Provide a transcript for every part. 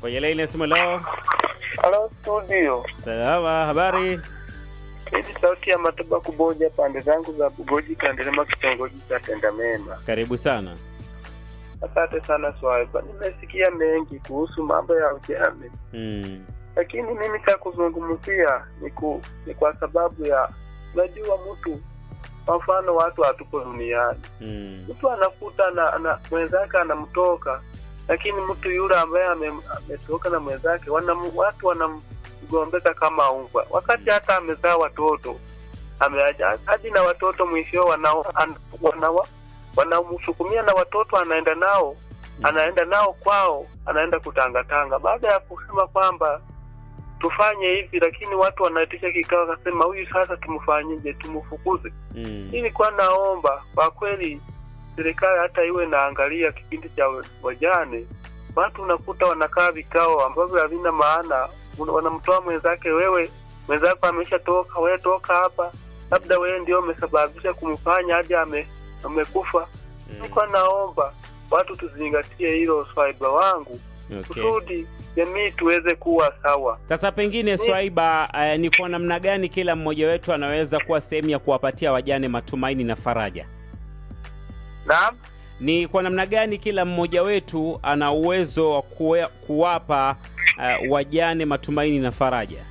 Kwenye laini ya simu leo. Halo studio, Salama, habari? hii ni sauti ya Matoba Kuboja, pande zangu za Bugoji, Kandelema, kitongoji cha Tendamema. Karibu sana. Asante sana Swaiba, nimesikia mengi kuhusu mambo ya ujane, Mm. lakini mimi cha kuzungumzia ni, ku, ni kwa sababu ya unajua, mtu kwa mfano, watu hatupo duniani, Mm. mtu anakuta na, na mwenzake anamtoka, lakini mtu yule ambaye ame- ametoka na mwenzake wanam, watu wanamgombeka kama umbwa, wakati hata amezaa watoto ameacha hadi na watoto mwisho wanao an- wanawa wanamsukumia na watoto anaenda nao anaenda nao kwao, anaenda kutangatanga, baada ya kusema kwamba tufanye hivi, lakini watu wanaitisha kikao, akasema huyu sasa tumfanyije? Tumfukuze? Mm. Nilikuwa naomba kwa kweli serikali hata iwe naangalia kipindi cha wajane. Watu unakuta wanakaa vikao ambavyo havina maana, Una- wanamtoa mwenzake, wewe mwenzako ameshatoka, wewe toka hapa, labda wewe ndio umesababisha kumfanya hadi ame, amekufa. Mm. Nilikuwa naomba watu tuzingatie hilo, swaiba wangu, Okay. kusudi jamii tuweze kuwa sawa. Sasa pengine Swaiba, uh, ni kwa namna gani kila mmoja wetu anaweza kuwa sehemu ya kuwapatia wajane matumaini na faraja? Naam. Ni kwa namna gani kila mmoja wetu ana uwezo wa kuwe- kuwapa uh, wajane matumaini na faraja?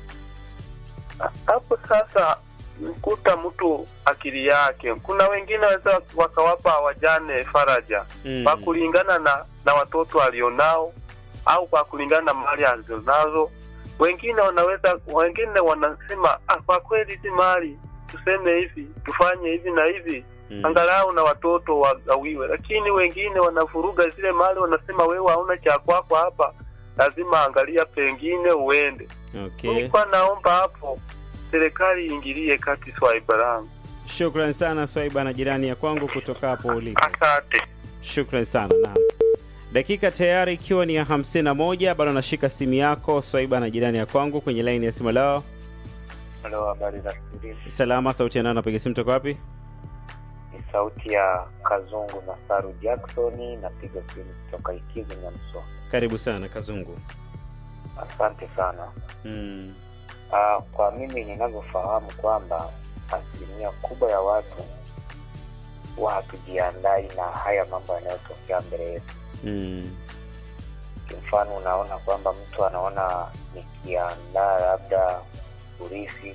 hapo sasa mkuta mtu akili yake. Kuna wengine waweza wakawapa wajane faraja Mm. kwa kulingana na na watoto alionao au kwa kulingana na mali alizonazo. Wengine wanaweza, wengine wanasema ah, kwa kweli hizi mali tuseme hivi, tufanye hivi na hivi Mm. angalau na watoto wagawiwe, lakini wengine wanavuruga zile mali, wanasema wewe hauna cha kwako hapa, lazima angalia pengine uende. Okay. Nilikuwa naomba hapo serikali iingilie kati swaiba langu. Shukran sana Swaiba na jirani ya kwangu kutoka hapo ulipo. Asante. Shukran sana. Naam, dakika tayari ikiwa ni ya hamsini na moja. Bado nashika simu yako Swaiba na jirani ya kwangu kwenye laini ya simu. Leo Halo, habari za studio. salama, sauti ya nani? Napiga simu toka wapi? Ni sauti ya Kazungu na Saru Jacksoni, napiga simu kutoka Ikizu Nyamswa. Karibu sana Kazungu. Asante sana. Mm. Ah, kwa mimi ninavyofahamu kwamba asilimia kubwa ya watu huwa hatujiandai na haya mambo yanayotokea mbele yetu. Mm. Kimfano, unaona kwamba mtu anaona nikiandaa labda urithi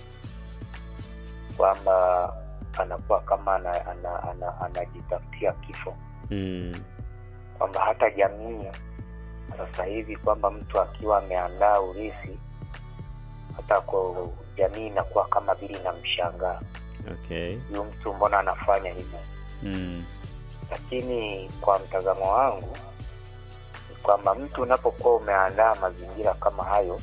kwamba anakuwa kama ana- ana- ana- anajitafutia kifo Mm. kwamba hata jamii sasa hivi kwamba mtu akiwa ameandaa urithi hata kwa jamii inakuwa kama vile inamshangaa Okay. huyu mtu mbona anafanya hivi Mm. lakini kwa mtazamo wangu ni kwamba mtu unapokuwa umeandaa mazingira kama hayo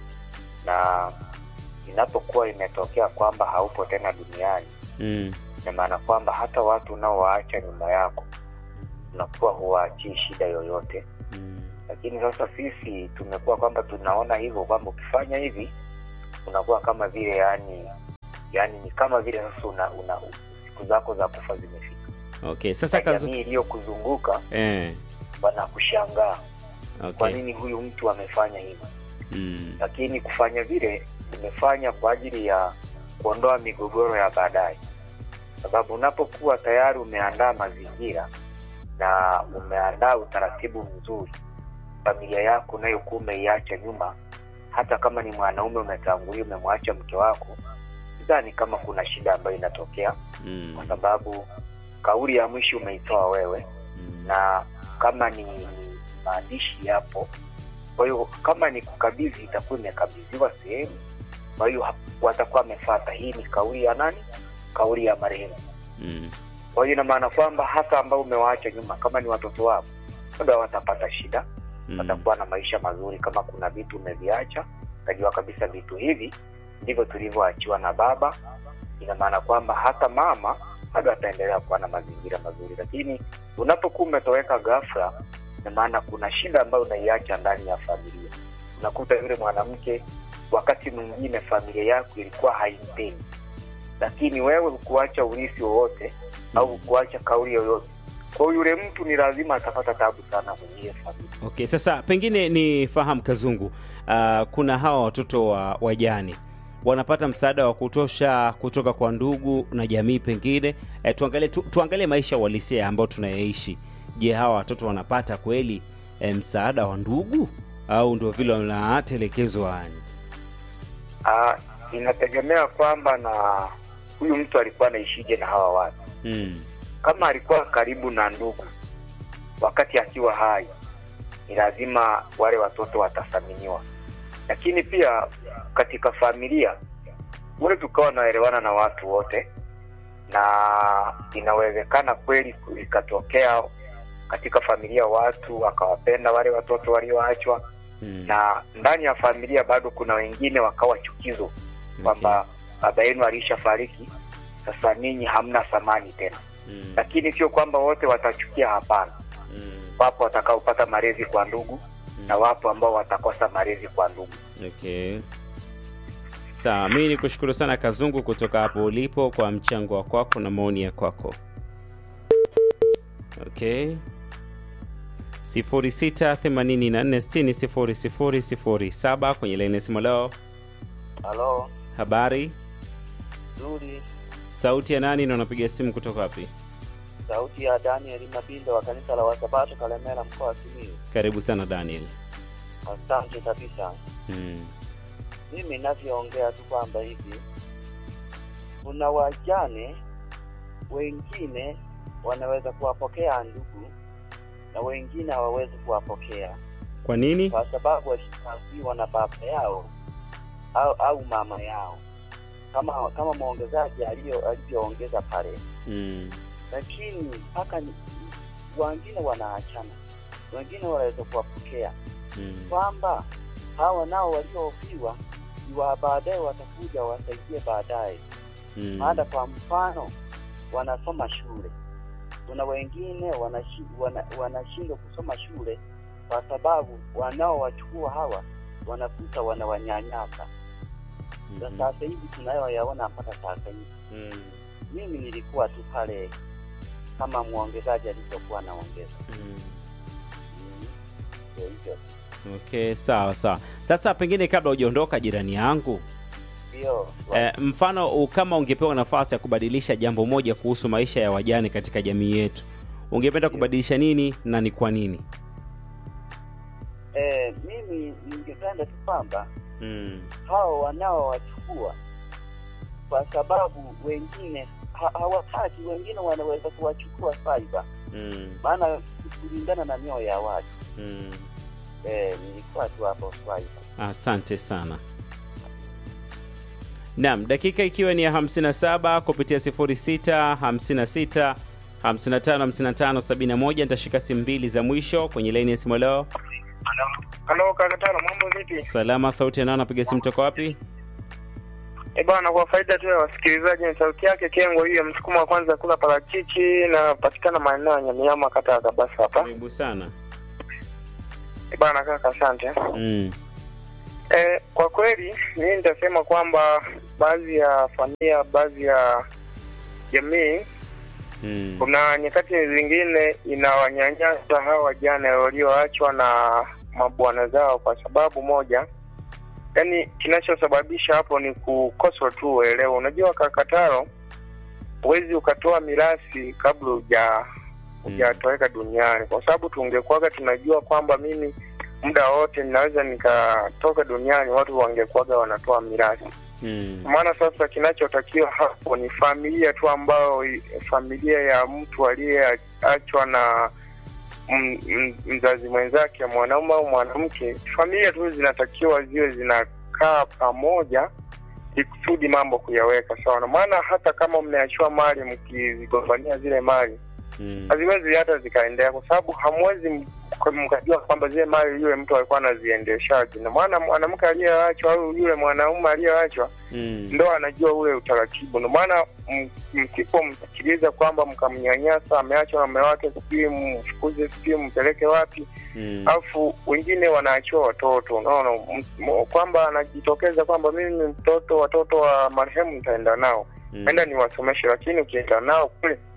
na inapokuwa imetokea kwamba haupo tena duniani Mm. ina maana kwamba hata watu unaowaacha nyuma yako unakuwa huwaachii shida yoyote Mm. lakini sasa sisi tumekuwa kwamba tunaona hivyo kwamba ukifanya hivi unakuwa kama vile yani yani ni kama vile sasa una, una siku zako za kufa zimefika Okay. Sasa Na Kazu... jamii iliyokuzunguka eh. wanakushangaa kwa Okay. nini huyu mtu amefanya hivyo Mm. lakini kufanya vile umefanya kwa ajili ya kuondoa migogoro ya baadaye sababu unapokuwa tayari umeandaa mazingira na umeandaa utaratibu mzuri familia yako unayokuwa umeiacha nyuma hata kama ni mwanaume umetangulia umemwacha mke wako sidhani kama kuna shida ambayo inatokea Mm. kwa sababu kauli ya mwisho umeitoa wewe Mm. na kama ni, ni maandishi yapo kwa hiyo kama ni kukabidhi itakuwa imekabidhiwa sehemu kwa hiyo hap- watakuwa wamefata hii ni kauli ya nani kauli ya marehemu Mm. kwa hiyo ina maana kwamba hata ambao umewaacha nyuma kama ni watoto wako bado watapata shida Mm. watakuwa na maisha mazuri kama kuna vitu umeviacha utajua kabisa vitu hivi ndivyo tulivyoachiwa na baba ina maana kwamba hata mama bado ataendelea kuwa na mazingira mazuri lakini unapokuwa umetoweka ghafla ina maana kuna shida ambayo unaiacha ndani ya familia unakuta yule mwanamke wakati mwingine familia yako ilikuwa haimpendi lakini wewe hukuacha urithi wowote au hukuacha kauli yoyote kwa hiyo yule mtu ni lazima atapata tabu sana kwenye ile familia Okay, sasa pengine ni fahamu Kazungu, uh, kuna hawa watoto wa wajane wanapata msaada wa kutosha kutoka kwa ndugu na jamii pengine. Eh, tuangalie tu, tuangalie maisha uhalisia ambayo tunayaishi. Je, hawa watoto wanapata kweli eh, msaada wa ndugu au ndio vile wanatelekezwa yani? Ah, inategemea kwamba na huyu mtu alikuwa anaishije na hawa watu. Mm. Kama alikuwa karibu na ndugu wakati akiwa hai, ni lazima wale watoto watathaminiwa. Lakini pia katika familia ule tukawa naelewana na watu wote, na inawezekana kweli ikatokea katika familia watu wakawapenda wale watoto walioachwa, Mm. na ndani ya familia bado kuna wengine wakawa chukizo kwamba baba yenu alishafariki, sasa ninyi hamna thamani tena. Mm. Lakini sio kwamba wote watachukia, hapana. Mm. Wapo watakaopata malezi kwa ndugu na wapo ambao watakosa malezi kwa ndugu. Okay. Sawa, mimi ni kushukuru sana Kazungu kutoka hapo ulipo kwa mchango wa kwako na maoni ya kwako. Okay. 0684600007 kwenye laini ya simu leo. Halo, Habari, nzuri. sauti ya nani na unapiga simu kutoka wapi? Sauti ya Daniel Mabindo wa kanisa la Wasabato Kalemera, mkoa wa Simiyu. Karibu sana Daniel. Asante kabisa. Mm. Mimi ninavyoongea tu kwamba hivi kuna wajane wengine wanaweza kuwapokea ndugu na wengine hawawezi kuwapokea Kwa nini? kwa sababu walishaambiwa na baba yao au, au mama yao kama kama mwongezaji alio- alivyoongeza pale Mm. lakini mpaka ni- wengine wanaachana, wengine wanaweza kuwapokea Mm. kwamba hawa nao waliofiwa ni wa baadaye watakuja wasaidie baadaye. Mm. Hata kwa mfano wanasoma shule, kuna wengine wanashi- wana- wanashindwa kusoma shule kwa sababu wanaowachukua hawa wanakuta wanawanyanyasa. Na Mhm. sasa hivi tunayoyaona mpaka sasa hivi Mm. mimi nilikuwa tu pale kama mwongezaji alivyokuwa anaongeza. Mm. Mm, Ndio hivyo, Okay, sawa sawa. Sasa pengine kabla hujaondoka jirani yangu, ndio eh, mfano u- kama ungepewa nafasi ya kubadilisha jambo moja kuhusu maisha ya wajane katika jamii yetu, ungependa kubadilisha nini na ni kwa nini? eh, mimi ningependa tu kwamba Mm. hao wanaowachukua kwa sababu wengine ha, hawataki, wengine wanaweza kuwachukua saiba, Mm. maana kulingana na mioyo ya watu Mm. eh, nilikuwa tu hapo saiba. Asante sana. Naam, dakika ikiwa ni ya 57 kupitia 06 56 55 55 71 nitashika simu mbili za mwisho kwenye laini ya simu leo. Halo kakatano, mambo vipi? Salama, sauti ya nani? Napiga simu toka wapi? E bwana, kwa faida tu ya wasikilizaji, ni sauti yake Kengo hiyo, msukuma wa kwanza kula parachichi, na patikana maeneo ya Nyamiama, kata ya Kabasa hapa. Karibu sana. E bwana kaka, asante. Mm. E, kwa kweli mimi nitasema kwamba baadhi ya familia, baadhi ya jamii, Mm. kuna nyakati zingine inawanyanyasa hawa wajane walioachwa na mabwana zao kwa sababu moja, yaani kinachosababisha hapo ni kukosa tu uelewa. Unajua kakataro, huwezi ukatoa mirathi kabla huja hujatoweka duniani, kwa sababu tungekuwaga tunajua kwamba mimi muda wote ninaweza nikatoka duniani, watu wangekuwaga wanatoa mirathi. Mm. Maana sasa kinachotakiwa hapo ni familia tu, ambayo familia ya mtu aliyeachwa na m- m- mzazi mwenzake, mwanaume au mwanamke, familia tu zinatakiwa ziwe zinakaa pamoja ikusudi mambo kuyaweka sawa, na maana hata kama mmeachiwa mali mkizigombania zile mali Mm. haziwezi hata zikaendea, kwa sababu hamwezi m- mkajua kwamba zile mali yule mtu alikuwa anaziendeshaje, na maana mwanamke aliyeachwa au yule mwanaume aliyeachwa Mm. ndo anajua ule utaratibu. Ndio maana m- msipomsikiliza kwamba mkamnyanyasa, ameachwa na mume wake, sijui mfukuze, sijui mpeleke wapi, Mm. alafu wengine wanaachiwa watoto, unaona m- m- kwamba anajitokeza kwamba mimi ni mtoto, watoto wa marehemu nitaenda nao Mm. enda niwasomeshe, lakini ukienda nao kule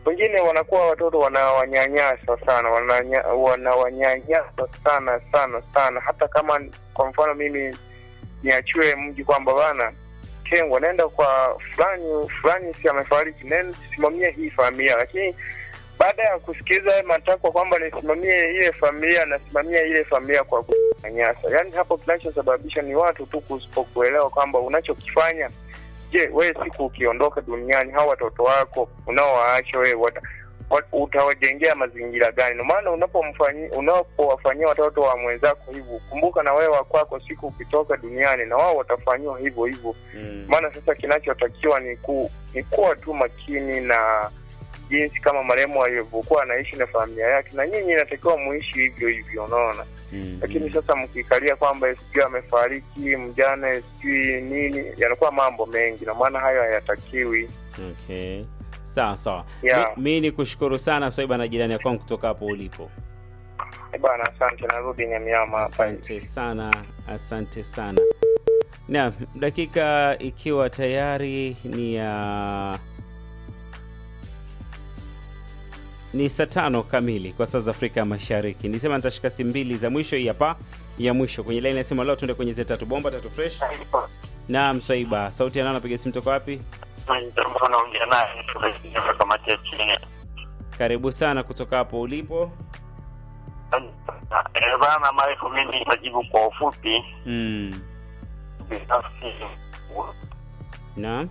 wengine wanakuwa watoto wanawanyanyasa sana wananya, wanawanyanyasa sana sana sana hata kama kwa mfano mimi niachiwe mji kwamba bana tengwa naenda kwa fulani fulani si amefariki nenda simamia hii familia lakini baada ya kusikiliza haya matakwa kwamba nisimamie ile familia nasimamia ile familia kwa kunyanyasa yaani hapo kinachosababisha ni watu tu kusipokuelewa kwamba unachokifanya je wewe siku ukiondoka duniani hawa watoto wako unaowaacha wewe wata, wat, utawajengea mazingira gani ndio maana unapomfanyia unapowafanyia watoto wa mwenzako hivyo kumbuka na wewe wakwako siku ukitoka duniani na wao watafanyiwa hivyo hivyo Mm. maana sasa kinachotakiwa ni ku, ni kuwa tu makini na jinsi kama marehemu alivyokuwa anaishi na familia yake na nyinyi inatakiwa muishi hivyo hivyo unaona Mm. lakini sasa mkikalia kwamba sijui amefariki mjane sijui nini yanakuwa mambo mengi na maana hayo hayatakiwi Okay. Sawa sawa. Yeah. Mi, mi ni kushukuru sana Swaiba na jirani ya kwangu kutoka hapo ulipo. Eh bana asante narudi nyamiama hapa Asante sana, asante sana. Naam, dakika ikiwa tayari ni ya ni saa tano kamili kwa saa za Afrika ya Mashariki. Nisema nitashika simu mbili za mwisho, hii hapa ya mwisho kwenye line nasema leo tuende kwenye zile tatu bomba tatu fresh. Naam, Swaiba, sauti ya nani anapiga simu toka wapi? naongea naye kutoka kamati ya chini Karibu sana kutoka hapo ulipo. Eh, bana Marefu, mimi nitajibu kwa ufupi Mm. binafsi. Naam.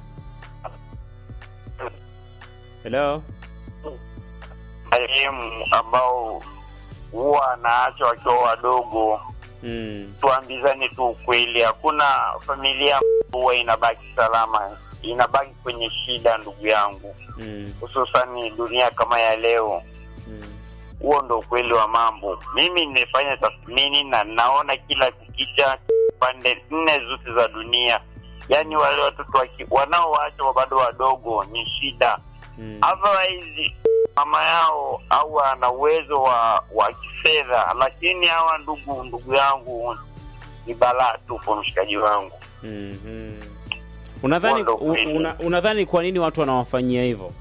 Hello. Marehemu ambao huwa anaacha wakiwa wadogo, Mm. tuambizane tu ukweli, hakuna familia huwa inabaki salama, inabaki kwenye shida, ndugu yangu, Mm. hususani dunia kama ya leo. Mm. huo ndo ukweli wa mambo. Mimi nimefanya tathmini na naona kila kukicha pande nne zote za dunia, yaani wale watoto waki- wanaowacha bado wadogo ni shida. Mm. Otherwise mama yao au ana uwezo wa wa kifedha, lakini hawa ndugu ndugu yangu ni balaa tupo, mshikaji wangu. Mhm. Unadhani Wando u- kweli. una, unadhani kwa nini watu wanawafanyia hivyo?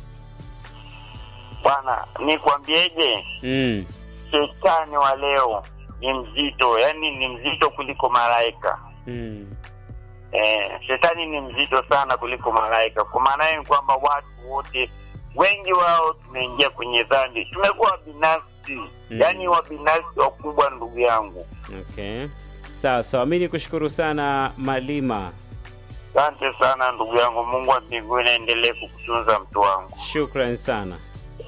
Bwana, nikwambieje, Mm. shetani wa leo ni mzito, yaani ni mzito kuliko malaika. Mm. Eh, shetani ni mzito sana kuliko malaika. Kwa maana hiyo ni kwamba watu wote wengi wao tumeingia kwenye dhambi, tumekuwa binafsi Mm. yaani wabinafsi wakubwa, ndugu yangu. Okay. Sawa sawa, mi nikushukuru sana Malima, Asante sana ndugu yangu, Mungu wa mbinguni aendelee kukutunza mtu wangu. shukran sana.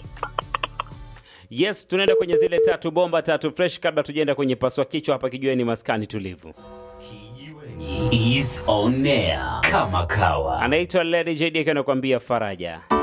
Yes, tunaenda kwenye zile tatu bomba tatu fresh. Kabla tujaenda kwenye paswa kichwa hapa, kijueni maskani tulivu. Kijiweni is on air kama kawa. Anaitwa Lady JD akiwa anakuambia faraja.